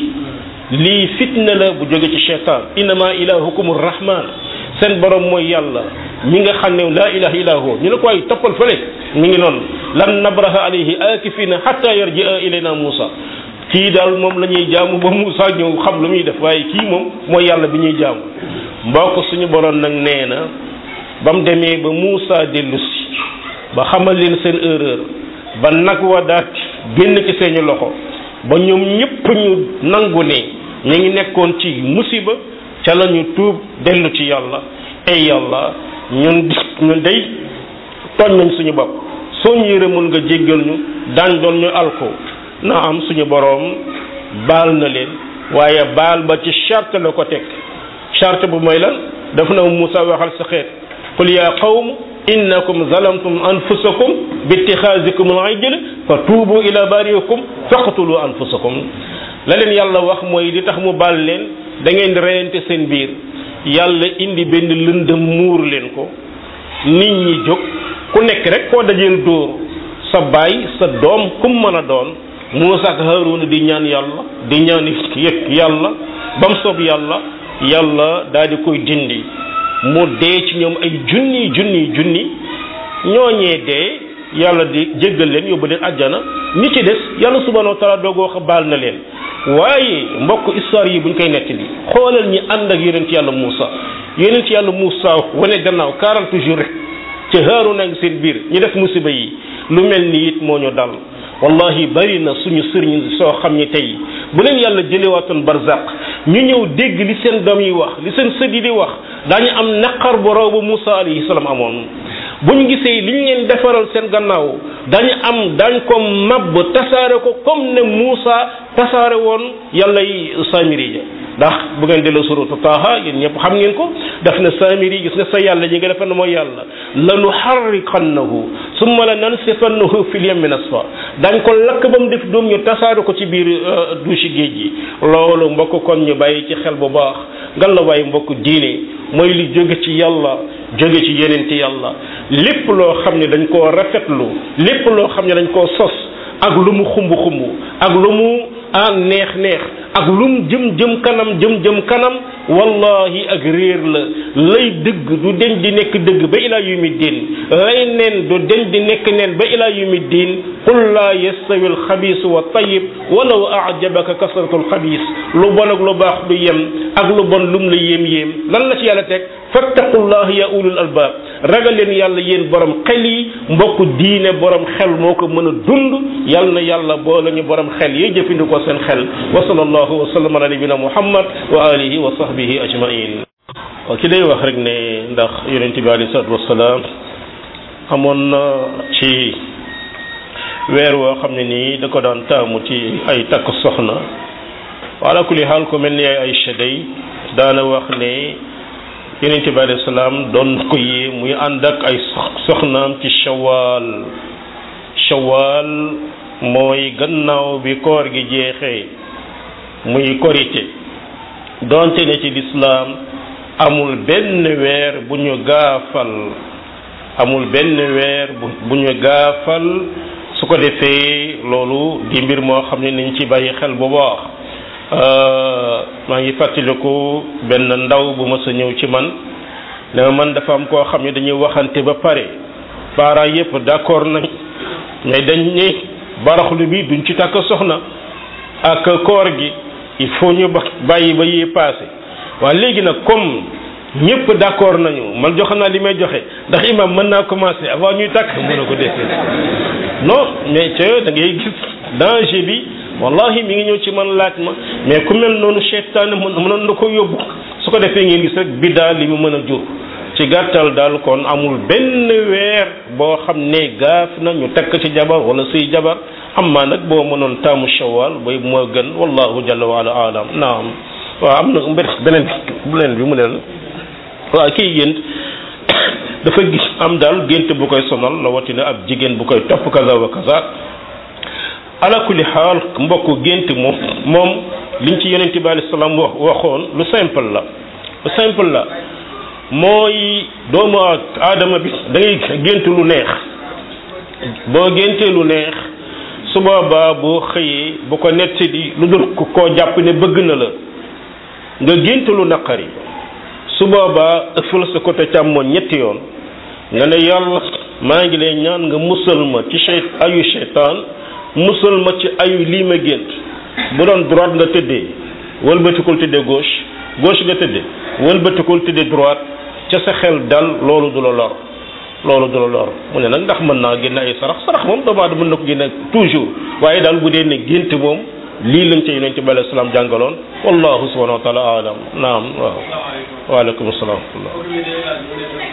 S1: lii fitna la bu jóge ci cheytaan innama ilahukum rahman seen borom mooy yàlla mi nga xam ne laa ilaha illa hu ñu ne ko ay toppal fële mi ngi noonu lan nabraha alayhi akifina hatta yarjia ilayna Musa kii daal moom la ñuy jaamu ba Musa ñëw xam lu muy def waaye kii moom mooy yàlla bi ñuy jaamu mbokk suñu borom nag nee na ba mu demee ba Musa dellu si ba xamal leen seen erreur ba nag wa daat génn ci seeni loxo ba ñoom ñëpp ñu nangu ne ñu ngi nekkoon ci musiba ca la ñu tuub dellu ci yàlla ay yàlla ñun ñun day tooñ nañ suñu bopp soo ñu yërëmul nga jéggal ñu daañ doon ñu alko na am suñu boroom baal na leen waaye baal ba ci charte la ko teg charte bu mooy lan daf na Musa waxal sa xeet qul ya qawm innakum zalamtum anfusakum bi ittixaasikum al-ijl fa tuubu ila bariikum faqtulu anfusakum la leen yàlla wax mooy li tax mu baal leen da ngeen di reyante seen biir yàlla indi benn lëndëm muur leen ko nit ñi jóg ku nekk rek koo dajeel dóor sa baay sa doom kum mën a doon Muusa ak Haaruna di ñaan yàlla di ñaan yëpp yàlla ba mu soob yàlla yàlla daal di koy dindi mu dee ci ñoom ay junni junni junni ñooñee dee yàlla di jéggal leen yóbbu leen àjjana ñi ci des yàlla subhanahu wa taala doogoo wax baal na leen waaye mbokk histoire yi buñ koy nettali xoolal ñi ànd ak yonent yàlla Muusa yonent yàlla Muusa wane gannaaw 40 jours rek ca Haaruna ak seen biir ñu def musiba yi lu mel ni it moo ñu dal wallahi bari na suñu sëriñ soo xam ni tey bu leen yàlla jëlewaatoon barzaq ñu ñëw dégg li seen doom yi wax li seen sët yi di wax daañu am naqar bu raw ba Muusa alayhi salaam amoon bu ñu gisee li ñu leen defaral seen gannaaw dañu am dañ ko mabb tasaare ko comme ne Muusa tasaare woon yàlla yi Samiri ja ndax bu ngeen delloo suratu Taaha yéen ñëpp xam ngeen ko daf na Samiri gis nga sa yàlla ji nga defe ne mooy yàlla lanu harriqannahu summa la nansifannahu fil yammi nasfa dañ ko lakk ba mu def doom ñu tasaare ko ci biir douche géej gi loolu mbokk kon ñu bàyyi ci xel bu baax ngan la waaye mbokk diine mooy li jóge ci yàlla jóge ci yenente yàlla lépp loo xam ne dañ koo rafetlu lépp loo xam ne dañ koo sos ak lu mu xumb xumb ak lu mu ah neex neex ak lu mu jëm jëm kanam jëm jëm kanam wallahi ak réer la lay dëgg du deñ di nekk dëgg ba ilaa yumi diin lay neen du deñ di nekk neen ba ilaa yumi diin qul laa yastawi alxabiis wa tayib walaw ajabaka kasratu alxabiis lu bon ak lu baax du yem ak lu bon lum la yéem yéem lan la ci yàlla teg fattaqullah ya ulul albaab ragal leen yàlla yéen borom xel yi mbokk diine borom xel moo ko mën a dund yal na yàlla boole ñu borom xel yi jëfandikoo seen xel wa sallallahu wa sallam ala nabina muhammad wa alihi wa sahbihi ajmain waaw ki day wax rek ne ndax yonent bi alayhi salatu wasalaam amoon na ci weer woo xam ne nii da ko daan taamu ci ay takk soxna wala kulli xaal ko mel ni ay Aïcha day daana wax ne yonent bi alayhi salaam doon ko yee muy ànd ak ay soxnaam ci shawaal shawaal mooy gannaaw bi koor gi jeexee muy korite donte ne ci lislaam amul benn weer bu ñu gaafal amul benn weer bu ñu gaafal su ko defee loolu di mbir moo xam ne nañ ci bàyyi xel bu baax maa ngi fàttaliku benn ndaw bu ma sa ñëw ci man ne ma man dafa am koo xam ne dañuy waxante ba pare parents yépp d'accord nañ mais dañ ne baraxlu bi duñ ci takk soxna ak koor gi il faut ñu bàyyi ba yee passé waaye léegi nag comme ñëpp d'accord nañu man joxe naa li may joxe ndax imam mën naa commencer avant ñuy takk mën na ko defee non mais ca da ngay gis danger bi wallahi mi ngi ñëw ci man laaj ma mais ku mel noonu seytaane mënoon na ko yóbbu su ko defee ngeen gis rek biddaa li mu mën a jur ci gàttal daal kon amul benn weer boo xam ne gaaf na ñu takk ci jabar wala suy jabar amma nag boo mënoon taamu shawal bay moo gën wallahu jalla wa ala alam naam waaw am na mbir beneen bu leen bi mu leen waaw kii gént dafa gis am daal gént bu koy sonal la watina ab jigéen bu koy topp kaza wa kaza ala kulli xaal mbokku gént moom moom liñ ci yonent bi alayhi salaam wax waxoon lu simple la lu simple la mooy doomu aadama bi da ngay gént lu neex boo géntee lu neex su boobaa boo xëyee bu ko nett di lu dul koo jàpp ne bëgg na la nga gént lu naqari su boobaa ëffal sa côté càmmoñ ñetti yoon nga ne yàlla maa ngi lay ñaan nga musal ma ci chey ayu cheytaan musal ma ci ayu lii ma gént bu doon droite nga tëddee wëlbatikul tëddee gauche gauche nga tëddee wëlbatikul tëddee droite ca sa xel dal loolu du la lor loolu du la lor mu ne nag ndax mën naa génne ay sarax sarax moom doomu aadama mën na ko génne toujours waaye daal bu dee ne gént moom lii lañ ca yonent bi alayhi salaam jàngaloon wallahu subhanahu wa taala alam naam waaw waaleykum salaam wa rahmatullah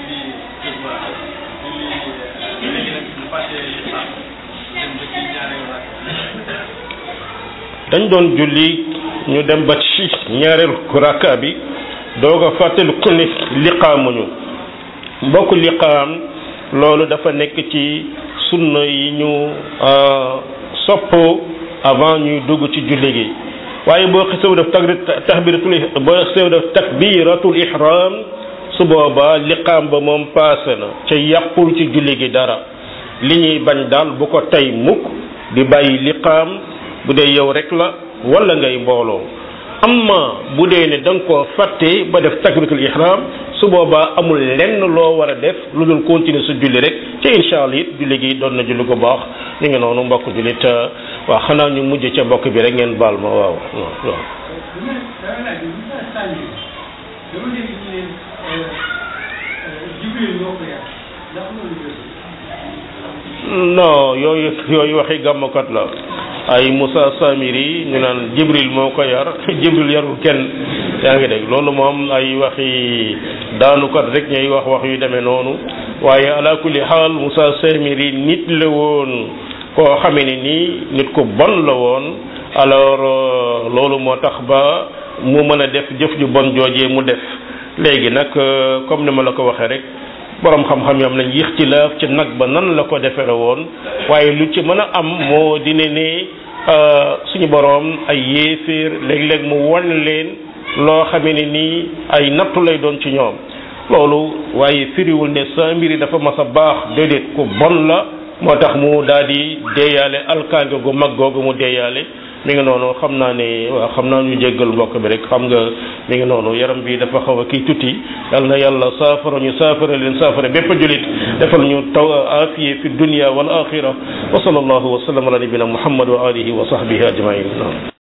S1: dañ doon julli ñu dem ba ci ñaareelu rakka bi doog a fàttali ku ne liqaamuñu mbokk liqaam loolu dafa nekk ci sunna yi ñu sopp avant ñuy dugg ci julli gi waaye boo xesew def takbiratul boo xesew def takbiratul ihram su boobaa liqaam ba moom paase na ca yàqul ci julli gi dara li ñuy bañ daal bu ko tey mukk di bàyyi liqaam bu dee yow rek la wala ngay mbooloo amma bu dee ne da nga koo fàtte ba def takbiratul ihram su boobaa amul lenn loo war a def lu dul continuer sa julli rek ci incha allah it julli gi doon na julli ko baax ñu ngi noonu mbokk jullit waaw xanaa ñu mujj ca mbokk bi rek ngeen baal ma waaw waaw. non yooyu yooyu waxi gàmmkat la ay Moussa Samiri ñu naan Jibril moo ko yar Jibril yarul kenn yaa ngi dégg loolu moom ay waxi daanukat rek ñuy wax wax yu demee noonu waaye ala kulli xaal Moussa Samiri nit la woon koo xamee ne nii nit ku bon la woon alors loolu moo tax ba mu mën a def jëf ju bon joojee mu def léegi nag comme ni ma la ko waxee rek borom xam-xam yam nañ ixtilaaf ci nag ba nan la ko defere woon waaye lu ci mën a am moo dine ne suñu borom ay yéeféer léeg-léeg mu wan leen loo xamee ne nii ay nattu lay doon ci ñoom loolu waaye firiwul ne sa mbiri dafa mas a baax déedéet ku bon la moo tax mu daal di deeyaale alkaange gu mag googu mu deeyaale mi ngi noonu xam naa ne waaw xam naa ñu jéggal mbokk bi rek xam nga mi ngi noonu yaram bi dafa xaw a kii tuuti yal na yàlla saafara ñu saafara leen saafara bépp julit defal ñu taw afiye fi dunia wal axira wa sallallahu wa sallam ala nabina muhammad wa alihi wa sahbihi ajmain